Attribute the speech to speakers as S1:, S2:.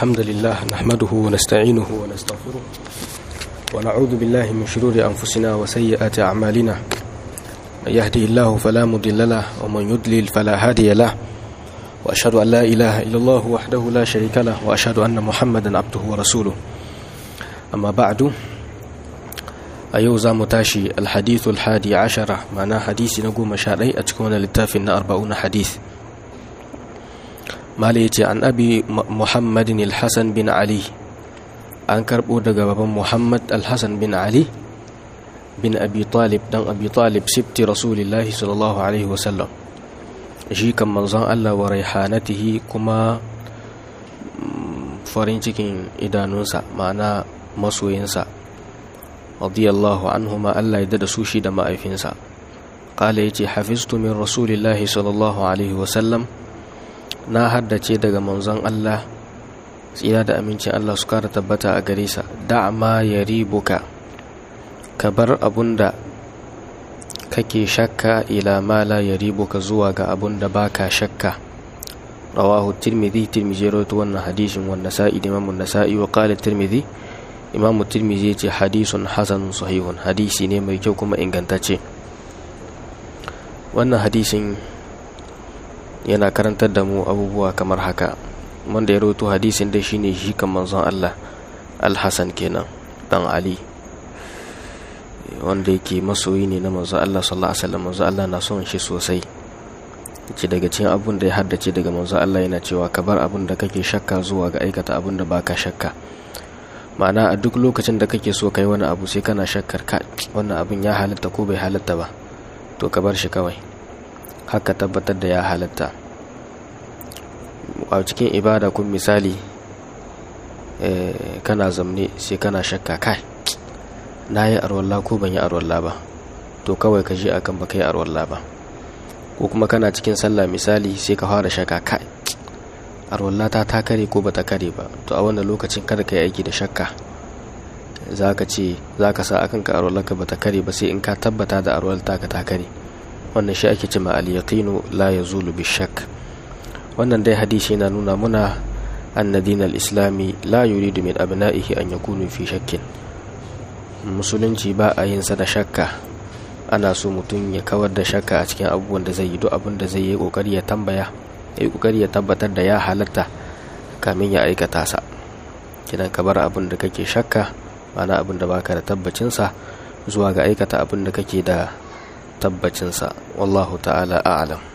S1: الحمد لله نحمده ونستعينه ونستغفره ونعوذ بالله من شرور أنفسنا وسيئات أعمالنا من يهدي الله فلا مضل له ومن يضلل فلا هادي له وأشهد أن لا إله إلا الله وحده لا شريك له وأشهد أن محمدا عبده ورسوله أما بعد أيوزا متاشي الحديث الحادي عشرة معناه حديث نقوم شاري أتكون للتافن أربعون حديث ماليتي عن أبي محمد الحسن بن علي an karɓo daga baban muhammad alhassan bin ali bin abi talib dan abi talib sifti rasulillahi sallallahu alaihi wasallam shi kan manzon allah wa raihanatihi kuma farin cikin idanunsa ma'ana masoyinsa radiyallahu anhuma allah ya da su shi da ma'aifinsa ƙala ya ce hafiztu min rasulillahi sallallahu alaihi wasallam na haddace daga manzon allah tsira da amincin Allah su kara tabbata a gare sa da ma ya ribuka ka bar abun da kake shakka ila ma la ya ribuka zuwa ga abun da baka shakka rawahu tirmidhi tirmidhi rawaito wannan hadisin wannan sa'i da imamu nasa'i wa qala tirmidhi imamu tirmidhi yace hadisun hasanun sahihun hadisi ne mai kyau kuma ingantacce wannan hadisin yana karantar da mu abubuwa kamar haka wanda ya rawaito hadisin dai shine shi kan manzon Allah Al-Hasan kenan dan Ali wanda yake masoyi ne na manzon Allah sallallahu alaihi wasallam manzon Allah na son shi sosai ce daga cikin abun da ya haddace daga manzon Allah yana cewa ka bar abun da kake shakka zuwa ga aikata abun da baka shakka ma'ana a duk lokacin da kake so kai wani abu sai kana shakkar ka wannan abun ya halatta ko bai halatta ba to ka bar shi kawai haka tabbatar da ya halatta a cikin ibada kun misali kana zamne sai kana shakka kai na yi arwallah ko ban yi arwallah ba to kawai ka je akan baka yi arwallah ba ko kuma kana cikin sallah misali sai ka fara shakka kai arwallah ta ta kare ko bata kare ba to a wannan lokacin kada ka yi aiki da shakka za ka ce za ka sa akan ka arwallah ka bata kare ba sai in ka tabbata da arwallah ta ka ta kare wannan shi ake cima al-yaqinu la yazulu bi shakk wannan dai hadisi yana nuna muna anna dinal islami la yuridu min abna'ihi an yakunu fi shakkin musulunci ba a yin sa da shakka ana so mutum ya kawar da shakka a cikin abubuwan da zai yi duk abin da zai yi kokari ya tambaya ya yi kokari ya tabbatar da ya halatta kamin ya aikata sa kidan ka bar abin da kake shakka ma'ana abin da baka da tabbacin sa zuwa ga aikata abin da kake da tabbacin sa wallahu ta'ala a'lam